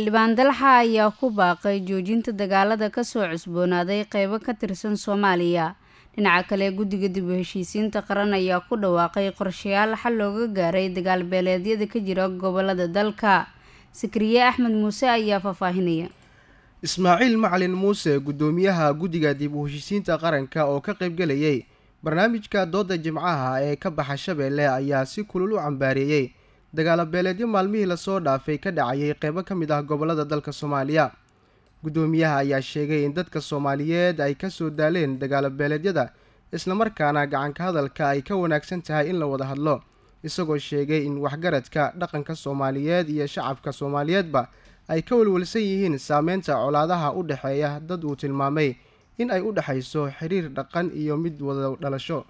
xildhibaan dalxa ayaa ku baaqay joojinta dagaalada kasoo cusboonaaday qeybo ka tirsan soomaaliya dhinaca kale guddiga dib u heshiisiinta qaran ayaa ku dhawaaqay qorshayaal xal looga gaaray dagaal beeleedyada ka jira gobolada dalka sakariye axmed muuse ayaa faahfaahinaya ismaaciil macalin muuse guddoomiyaha guddiga dib u heshiisiinta qaranka oo ka qaybgelayay barnaamijka dooda jimcaha ee ka baxa shabeelle ayaa si kulul u cambaareeyey dagaalo beeleedyo maalmihii lasoo dhaafay ka dhacayay qeybo ka mid ah gobolada dalka soomaaliya guddoomiyaha ayaa sheegay in dadka soomaaliyeed ay kasoo daaleen dagaalo beeleedyada islamarkaana gacanka hadalka ay ka wanaagsan tahay in la wada hadlo isagoo sheegay in waxgaradka dhaqanka soomaaliyeed iyo shacabka soomaaliyeedba ay ka walwalsan yihiin saameynta colaadaha u dhexeeya dad uu tilmaamay in ay u dhexayso xiriir dhaqan iyo mid wada dhalasho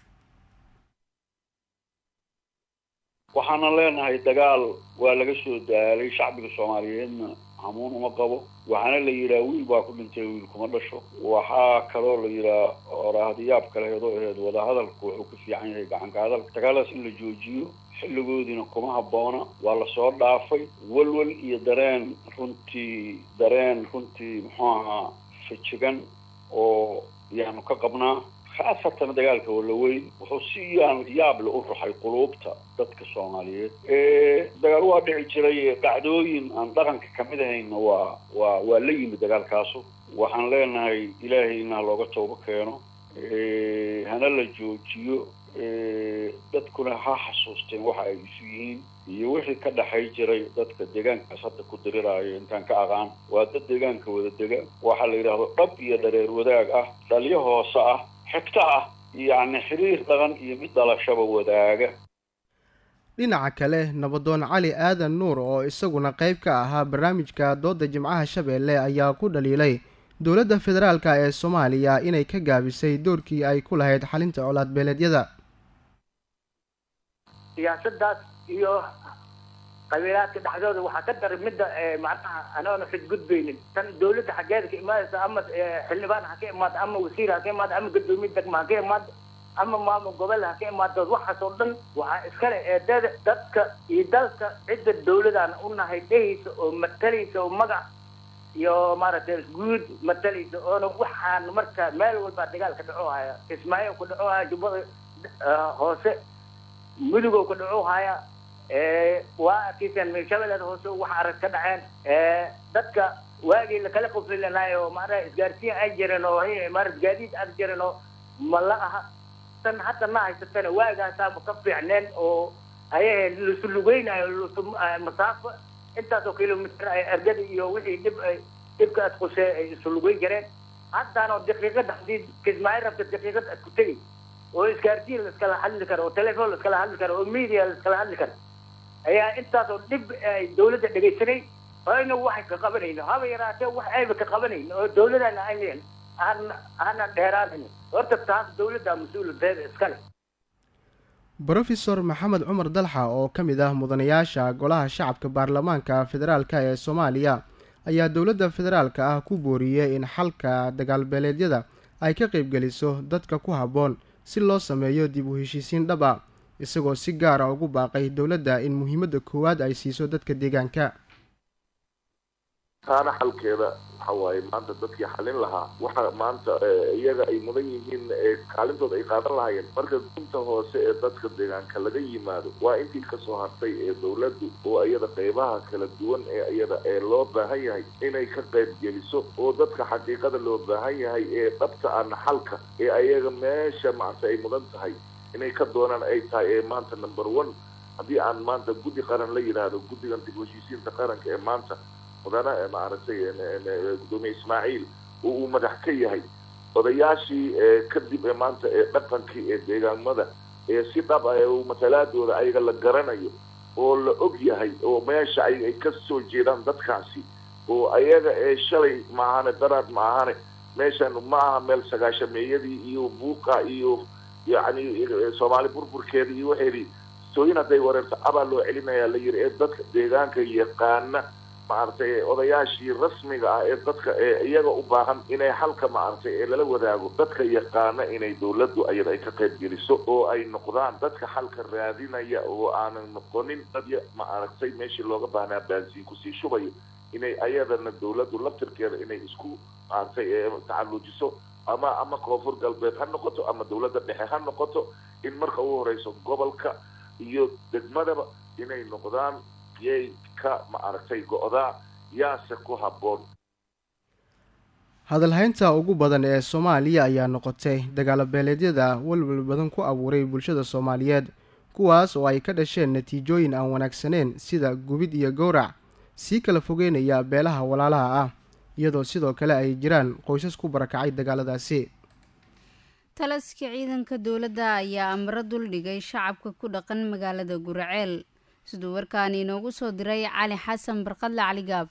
waxaana leenahay dagaal waa laga soo daalay shacbiga soomaaliyeedna hamuun uma qabo waxaana la yidhaha wiil baa ku dhintay wiil kuma dhasho waxaa kaloo la yidhaha oraahdiyaab kaleheed oo aheed wadahadalku wuxuu ka fiican yahay gacanka hadalka dagaaladaas in la joojiyo xilligoodiina kuma habboona waa lasoo dhaafay walwal iyo dareen runtii dareen runtii muxuu ahaa fajigan oo yaanu ka qabnaa khaasatan dagaalka walaweyn wuxuu si yaan yaable u ruxay quluubta dadka soomaaliyeed dagaal waa dhici jiray dhacdooyin aan dhaqanka kamid ahayna waa waa waa la yimid dagaalkaasu waxaan leenahay ilaahayna ha looga toobo keeno hana la joojiyo dadkuna ha xasuusteen waxa ay isu yihiin iyo wixii ka dhexay jiray dadka deegaankaas hadda ku diriraayo intaan ka aqaan waa dad deegaanka wada dega waxaa la yidhaahdo dhab iyo dhareer wadaag ah dhalyo hoose ah xigto ah yacni xiriir dhaqan iyo mid dhalashaba wadaaga dhinaca kale nabadoon cali aadan nuur oo isaguna qayb ka ahaa barnaamijka dooda jimcaha shabeelle ayaa ku dhaliilay dowladda federaalka ee soomaaliya inay ka gaabisay doorkii ay ku lahayd xalinta colaad beeleedyada siyaasadaas iyo qabiilaadka dhexdooda waxaa ka daray midda macnaha anoona xidgudbaynin tan dawladda xaggeeda ka imaadaysa ama xildhibaan ha ka imaado ama wasiir ha ka imaado ama gadoomiye degma ha ka imaado ama maamul gobol ha ka imaado waxaas oo dhan waxaa iskale eedada dadka iyo dalka cidda dawladaan u nahay dhehaysa oo matalaysa oo magac iyo maaragtay guud matalaysa oona waxaan marka meel walba dagaal ka dhaco haya kismaayo ku dhaco haya jubbada hoose mudugow ka dhaco haya waa arkiisaan shabeellada hoose wax arag ka dhaceen dadka waagii lakala qofilanayo maanaa isgaarsiin ay jireen oo maarad gaadiid ag jireen oo ma la aha tan hadda ma haysatana waagaasaaba ka fiicneen oo ayahe lasu lugeynayo lasu masaafo intaasoo kilomitr ay ergada iyo wixii dhib ay dhibka ad qusee ay isu lugeyn jireen haddaanoo daqiiqada hadii kismaayo rabta daqiiqad ad ku tegi oo isgaarsiin laiskala hadli karo oo telefoon laiskala hadli karo oo media laiskala hadli karo ayaa intaasoo dhib ay dawladda dhegaysanay ayna waxay ka qabanayno haba yaraatee wax ayba ka qabanayno oo dawladana aynan hana hana dheeraanayn horta taas dawladda mas-uuladeeda iskale brofesor maxamed cumar dalxa oo ka mid ah mudanayaasha golaha shacabka baarlamaanka federaalka ee soomaaliya ayaa dowladda federaalka ah ku booriyey in xalka dagaalbeeleedyada ay ka qaybgeliso dadka ku habboon si loo sameeyo dib u heshiisiin dhab a isagoo si gaara ugu baaqay dowladda in muhiimadda koowaad ay siiso dadka deegaanka taana xalkeeda waxa waaye maanta dadkii xalin lahaa waxa maanta iyaga ay mudan yihiin kaalintooda ay qaadan lahaayeen marka gunta hoose ee dadka deegaanka laga yimaado waa intii kasoo hartay ee dawladdu oo iyada qeybaha kala duwan ee iyada ee loo baahan yahay inay ka qayb geliso oo dadka xaqiiqada loo baahan yahay ee dhabta ana xalka ee ayaga meesha maarta ay mudan tahay inay ka doonaan ay tahay ee maanta number one haddii aan maanta guddi qaran la yidhaahdo guddigan dib u heshiisiinta qaranka ee maanta mudana maaragtay gudoomiye ismaaciil oo uu madax ka yahay odayaashii kadib ee maanta ee dhaqankii ee deegaamada ee si dhab ah ee matalaadooda ayaga la garanayo oo la og yahay oo meesha ay ka soo jeedaan dadkaasi oo ayaga ee shalay maahane daraad ma ahane meeshan ma aha meel sagaashameeyadii iyo buuqa iyo yacni soomaali burburkeeda iyo waxeedii sooyin hadday wareerto abaa loo celinayaa la yiri ee dadka deegaanka yaqaana maaragtay odayaashii rasmiga ah ee dadka ee iyaga u baahan inay xalka maaragtay ee lala wadaago dadka yaqaana inay dawladdu ayada ay ka qayb geliso oo ay noqdaan dadka xalka raadinaya oo aanan noqonin dad maaragtay meeshii looga baahnaa baansiin kusii shubayo inay ayadana dawladdu laftirkeeda inay isku maaragtay tacalluujiso ama ama koonfur galbeed ha noqoto ama dawladda dhexe ha noqoto in marka ugu horeyso gobolka iyo degmadaba inay noqdaan yay ka maaragtay go-daa yaase ku habboon hadalhaynta ugu badan ee soomaaliya ayaa noqotay dagaalo beeleedyada walwal badan ku abuuray bulshada soomaaliyeed kuwaas oo ay ka dhasheen natiijooyin aan wanaagsaneyn sida gubid iyo gowrac sii kala fogeynaya beelaha walaalaha ah iyadoo sidoo kale ay jiraan qoysas ku barakacay dagaaladaasi taliska ciidanka dowladda ayaa amro duldhigay shacabka ku dhaqan magaalada guraceel siduu warkaan inoogu soo diray cali xasan barqadle caligaab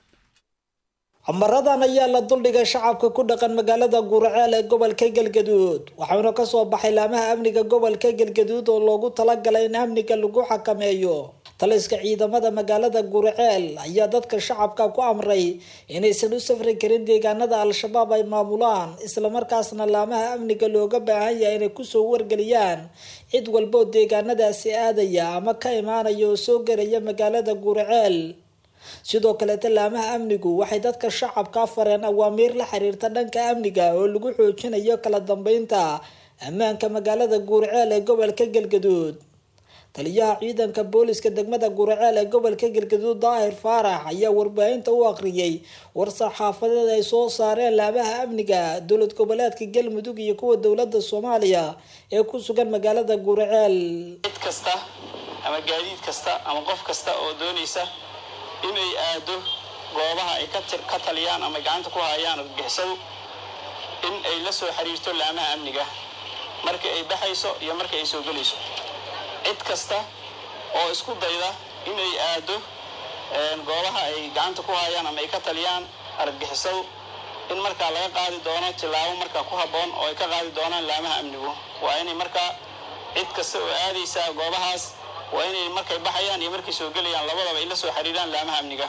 amaradan ayaa la duldhigay shacabka ku dhaqan magaalada guraceel ee gobolka galgaduud waxauna kasoo baxay laamaha amniga gobolka galgaduud oo loogu talagalay in amniga lagu xakameeyo taliska ciidamada magaalada guraceel ayaa dadka shacabka ku amray inaysan u safri karin deegaanada al-shabaab ay maamulaan islamarkaasna laamaha amniga looga baahan yahay inay kusoo wargeliyaan cid walboo deegaanadaasi aadaya ama ka imaanaya oo soo gelaya magaalada guraceel sidoo kaleeta laamaha amnigu waxay dadka shacabka fareen awaamiir la xiriirta dhanka amniga oo lagu xoojinayo kala dambeynta ammaanka magaalada guuraceel ee gobolka galgaduud taliyaha ciidanka booliska degmada guraceel ee gobolka galgaduud daahir faarax ayaa warbaahinta u akhriyay war-saxaafadeed ay soo saareen laamaha amniga dowlad goboleedka galmudug iyo kuwa dowlada soomaaliya ee ku sugan magaalada guraceel cid kasta ama gaadiid kasta ama qof kasta oo doonaysa inay aado goobaha ay ka taliyaan ama gacanta ku hayaan argagixisadu in ay la soo xiriirto laamaha amniga marka ay baxayso iyo marka ay soo gelayso cid kasta oo isku dayda inay aado goobaha ay gacanta ku hayaan ama ay ka taliyaan argagixisadu in markaa laga qaadi doono tillaabo markaa ku habboon oo ay ka qaadi doonaan laamaha amnigu waa inay markaa cid kasta oo aadaysaa goobahaas waa inay markay baxayaan iyo markay soo gelayaan labadaba ay la soo xiriiraan laamaha amniga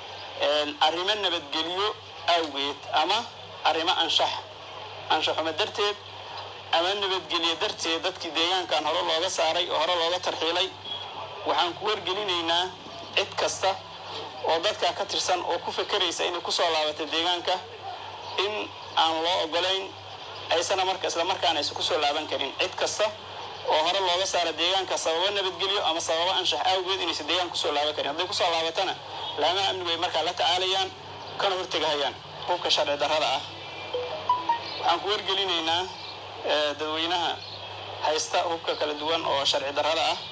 arrimo nabadgelyo awgeed ama arrimo anshax anshaxuma darteed ama nabadgelyo darteed dadkii deegaankan hore looga saaray oo hore looga tarxiilay waxaan ku wargelinaynaa cid kasta oo dadkaa ka tirsan oo ku fekeraysa inay kusoo laabatay deegaanka in aan loo ogolayn aysana marka islamarkaana aysan kusoo laaban karin cid kasta oo hore looga saara deegaanka sababo nabadgelyo ama sababo anshax awgeed inaysan deegaanka kusoo laaban karin hadday kusoo laabatana laamaha amnigu ay markaa la tacaalayaan kana hortegahayaan hubka sharci darrada ah waxaan ku wargelinaynaa dadweynaha haysta hubka kala duwan oo sharci darrada ah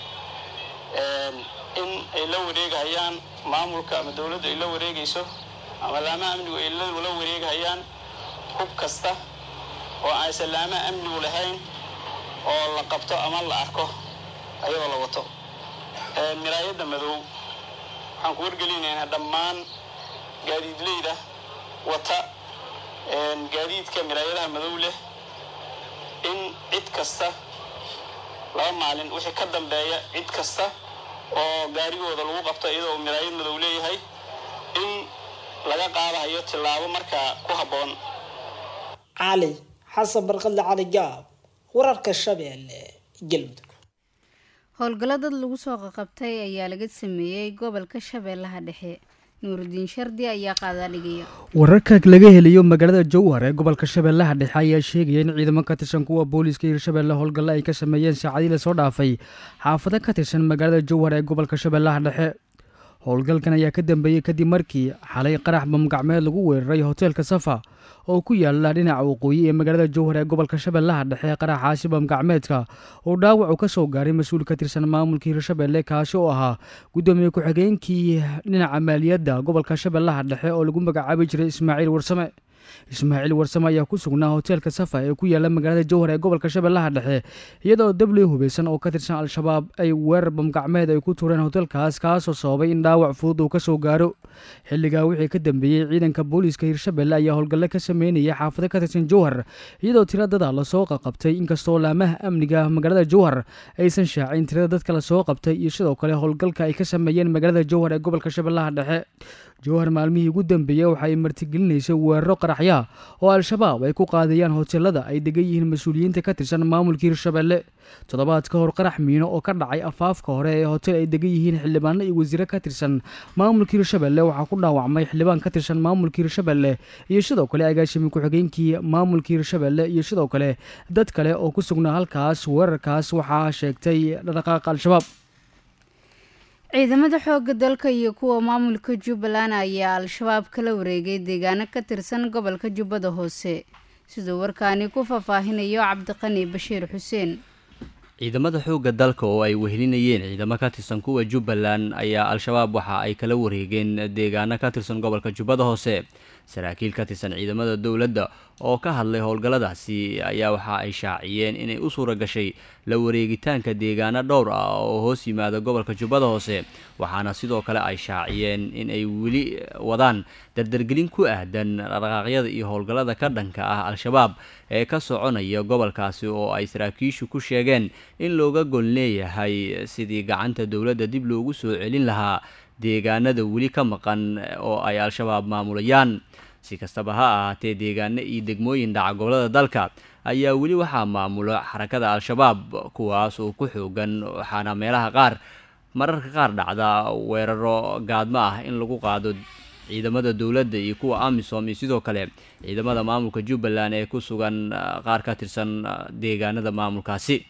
in ay la wareegahayaan maamulka ama dowladdu ay la wareegayso ama laamaha amnigu ay la wareegahayaan hub kasta oo aysan laamaha amnigu lahayn oo la qabto ama la arko ayadoo la wato miraayadda madow waxaan ku wargelinaynaa dhammaan gaadiidleyda wata gaadiidka miraayadaha madow leh in cid kasta laba maalin wixii ka dambeeya cid kasta oo gaarigooda lagu qabto iyadoo uu miraayad madow leeyahay in laga qaadahayo tillaabo markaa ku habboon cali xasan barqadle cali gaab wararka shabeelle galmudug howlgallo dad lagu soo qaqabtay ayaa laga sameeyey gobolka shabeellaha dhexe nuurudiin shardi ayaa qaadaa dhigaya wararka laga helayo magaalada jowhar ee gobolka shabeellaha dhexe ayaa sheegaya in ciidamo ka tirsan kuwa booliiska hirshabeelle howlgallo ay ka sameeyeen saacadii lasoo dhaafay xaafado ka tirsan magaalada jowhar ee gobolka shabeellaha dhexe howlgalkan ayaa ka dambeeyey kadib markii xalay qarax bamgacmeed lagu weeraray hoteelka safa oo ku yaala dhinaca waqooyi ee magaalada jowhar ee gobolka shabeellaha dhexe qaraxaasi bamgacmeedka oo dhaawac uu ka soo gaaray mas-uul ka tirsan maamulka hirshabeelle kaasi oo ahaa guddoomiye ku-xigeenkii dhinaca maaliyadda gobolka shabeellaha dhexe oo lagu magacaabi jiray ismaaciil warsame ismaaciil warsame ayaa ku sugnaa hoteelka safa ee ku yaala magaalada jowhar ee gobolka shabeellaha dhexe iyadoo dabli hubeysan oo ka tirsan al-shabaab ay weerar bamgacmeed ay ku tuureen hoteelkaas kaasoo sababay in dhaawac fudud uu ka soo gaaro xilligaa wixii ka dambeeyey ciidanka booliiska hirshabeelle ayaa howlgalle ka sameynaya xaafado ka tirsan jowhar iyadoo tira dada lasoo qaqabtay inkastoo laamaha amniga magaalada jowhar aysan shaacin tirada dadka lasoo qabtay iyo sidoo kale howlgalka ay ka sameeyeen magaalada jowhar ee gobolka shabeellaha dhexe jowhar maalmihii ugu dambeeyey waxa ay martigelinaysay weeraro qaraxyaha oo al-shabaab ay ku qaadayaan hoteelada ay degan yihiin mas-uuliyiinta ka tirsan maamulka hirshabelle toddobaad ka hor qarax miino oo ka dhacay afaafka hore ee hotel ay degan yihiin xildhibaano iyo wasiire ka tirsan maamulka hirshabelle waxaa ku dhaawacmay xildhibaan ka tirsan maamulka hirshabelle iyo sidoo kale agaashimi ku-xigeenkii maamulka hirshabelle iyo sidoo kale dad kale oo ku sugnaa halkaas weerarkaas waxaa sheegtay dhaqaaqa al-shabaab ciidamada xooga dalka iyo kuwa maamulka jubbaland ayaa al-shabaab kala wareegay deegaano ka tirsan gobolka jubbada hoose siduu warkaani ku faahfaahinayo cabdiqani bashiir xuseen ciidamada xoogga dalka oo ay wehelinayeen ciidamo ka tirsan kuwa jubbaland ayaa al-shabaab waxa ay kala wareegeen deegaano ka tirsan gobolka jubbada hoose saraakiil ka tirsan ciidamada dowladda oo ka hadlay howlgalladaasi ayaa waxa ay shaaciyeen inay u suura gashay la wareegitaanka deegaano dhowr ah oo hoos yimaada gobolka jubbada hoose waxaana sidoo kale ay shaaciyeen in ay weli wadaan dardargelin ku aadan dhaqaaqyada iyo howlgallada ka dhanka ah al-shabaab ee ka soconaya gobolkaasi oo ay saraakiishu ku sheegeen in looga gol leeyahay sidii gacanta dowladda dib loogu soo celin lahaa deegaanada weli ka maqan oo ay al-shabaab maamulayaan si kastaba ha ahaatee deegaano iyo degmooyin dhaca gobolada dalka ayaa weli waxaa maamula xarakada al-shabaab kuwaas oo ku xoogan waxaana meelaha qaar mararka qaar dhacda weeraro gaadmo ah in lagu qaado ciidamada dowladda iyo kuwa amisom iyo sidoo kale ciidamada maamulka jubbaland ee ku sugan qaar ka tirsan deegaanada maamulkaasi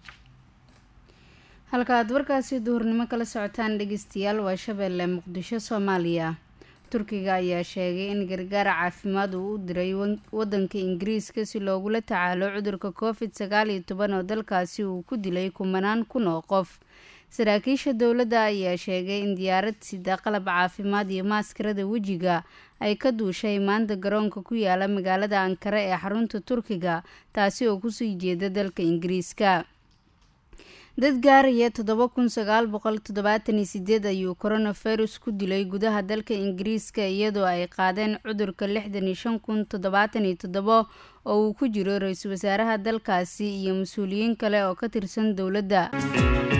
halka aad warkaasi duhurnimo kala socotaan dhegeystayaal waa shabeelle muqdisho soomaaliya turkiga ayaa sheegay in gargaar caafimaad uu u diray wadanka ingiriiska si loogula tacaalo cudurka covid sagaal iyo toban oo dalkaasi uu ku dilay kumanaan kun oo qof saraakiisha dowladda ayaa sheegay in diyaarad sida qalab caafimaad iyo maaskarada wejiga ay ka duushay maanta garoonka ku yaala magaalada ankara ee xarunta turkiga taasi oo kusii jeeda dalka ingiriiska dad gaaraya toddoba kun sagaal boqol toddobaatan iyo sideed ayuu coronavirus ku dilay gudaha dalka ingiriiska iyadoo ay qaadeen cudurka lixdan iyo shan kun toddobaatan iyo toddobo oo uu ku jiro ra-iisul wasaaraha dalkaasi iyo mas-uuliyiin kale oo ka tirsan dowladda